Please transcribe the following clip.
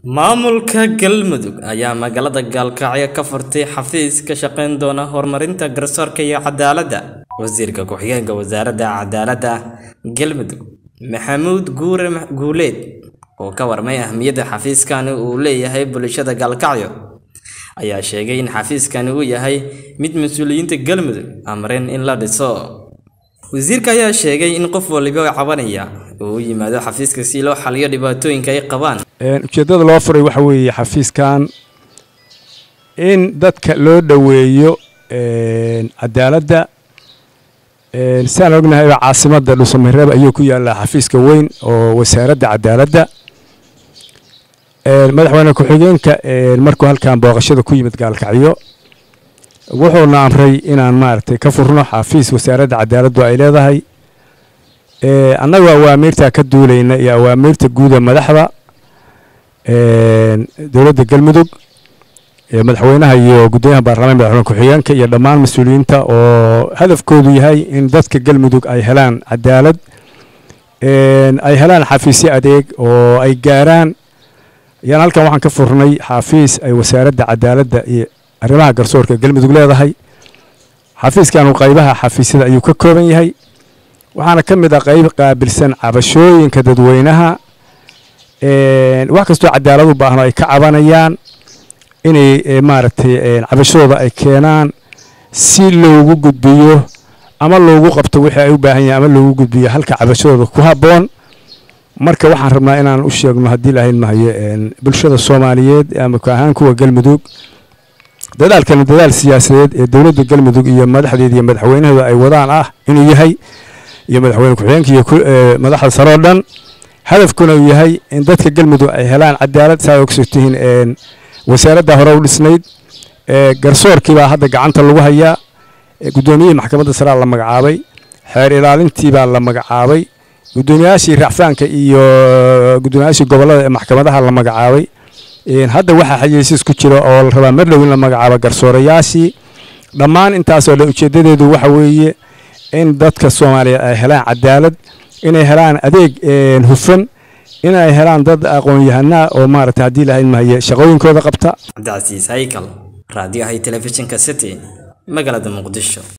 Maamulka Galmudug ayaa magaalada Gaalkacyo ka furtay xafiis ka shaqayn doona horumarinta garsoorka iyo cadaaladda. Wasiirka Ku-xigeenka Wasaaradda Cadaaladda Galmudug, Maxamuud Guure Guuleed, oo ka warmay ahmiyadda xafiiskani u leeyahay bulshada Gaalkacyo, ayaa sheegay in xafiiskani uu yahay mid mas'uuliyiinta Galmudug amreen in la dhiso. Wasiirka ayaa sheegay in qof walba oo cabanaya uu u yimaado xafiiska si loo xalliyo dhibaatooyinka ay qabaan. ujeeddada loo furay waxa weeye xafiiskan in dadka loo dhoweeyo cadaaladda siaan ognahay caasimadda dhuusamareeb ayuu ku yaallaa xafiiska weyn oo wasaaradda cadaaladda madaxweyne ku-xigeenka markuu halkan booqashada ku yimid gaalkacyo wuxuuna amray inaan maaragtay ka furno xafiis wasaaradda cadaaladdu ay leedahay annagu awaamiirtaa ka duulayna iyo awaamiirta guuda madaxda dowladda galmudug madaxweynaha iyo gudoomiyaha baarlamaanka madaxweyne ku-xigeenka iyo dhammaan mas-uuliyiinta oo hadafkoodu yahay in dadka galmudug ay helaan cadaalad ay helaan xafiisyo adeeg oo ay gaaraan ayaan halkan waxaan ka furnay xafiis ay wasaaradda cadaaladda iyo arrimaha garsoorka galmudug leedahay xafiiskanu qaybaha xafiisyada ayuu ka kooban yahay waxaana ka mid ah qayb qaabilsan cabashooyinka dadweynaha wax kastoo cadaalad u baahno ay ka cabanayaan inay maaragtay cabashooda ay keenaan si loogu gudbiyo ama loogu qabto wixii ay u baahan yahin ama loogu gudbiyo halka cabashadooda ku habboon marka waxaan rabnaa inaan u sheegno haddii lahayn mahayo bulshada soomaaliyeed ama ahaan kuwa galmudug dadaalkani dadaal siyaasadeed ee dowladda galmudug iyo madaxdeeda iyo madaxweynaheeda ay wadaan ah inuu yahay iyo madaxweyne ku-xigeenka iyo madaxda sare oo dhan hadafkuna uu yahay in dadka galmudug ay helaan cadaalad saa ogso tihiin wasaaradda hore u dhisnayd garsoorkiibaa hadda gacanta lagu hayaa guddoomiyihii maxkamadda saraa la magacaabay xeer ilaalintiibaa la magacaabay guddoomiyaashii racfaanka iyo guddoomiyaashii gobollada ee maxkamadaha la magacaabay hadda waxaa xayeysiis ku jira oo la rabaa mar dhow in la magacaabo garsoorayaashii dhammaan intaasoo dhan ujeeddadeedu waxa weeye in dadka soomaaliya ay helaan cadaalad inay helaan adeeg hufan inay helaan dad aqoon-yahanaa oo maaragtay haddii lahayn mahaye shaqooyinkooda qabta cabdicasiis haykal raadiyaha telefishinka city magaalada muqdisho